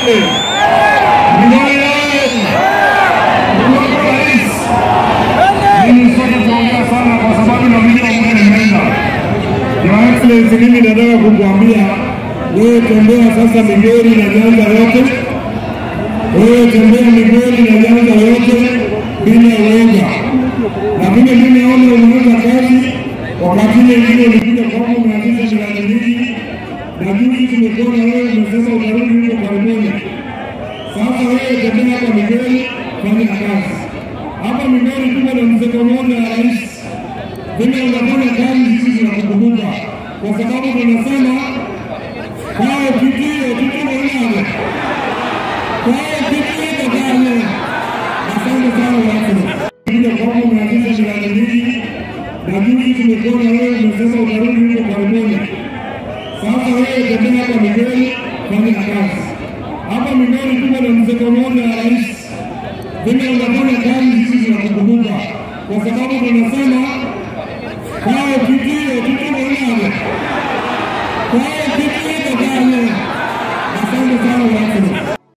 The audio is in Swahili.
oye! Migori oye! Mheshimiwa Rais, mimi sitaki kuongea sana kwa sababu na mimi muda imeenda. Your Excellency, mimi nataka kukuambia wewe tembea sasa Migori na Nyanza yote, wewe tembea Migori na Nyanza yote bila uoga, na vile mimi naona umeanza kazi wakati ile ingine ulikuja kwangu umeanzisha miradi mingi, na juzi tumekuwa na wewe umesema utarudi huko karibuni. Sasa wewe tembea hapa Migori, fanya kazi hapa Migori. Tuko na mzee mmoja ya rais vile unafanya kazi, sisi tunakukumbuka kwa sababu tunasema kwao kitio kitio nane kwao kitio kakale. Asante sana watu kuja kwangu, umeanzisha miradi mingi, na juzi tumekuwa na wewe umesema utarudi huko karibuni. Sasa wewe tembea hapa Migori, fanya kazi hapa Migori. Tuko na mzee mmoja ya rais vile unafanya kazi, sisi tunakukumbuka kwa sababu tunasema kwao kitio kitio nane kwao kitio kakale. Asante sana watu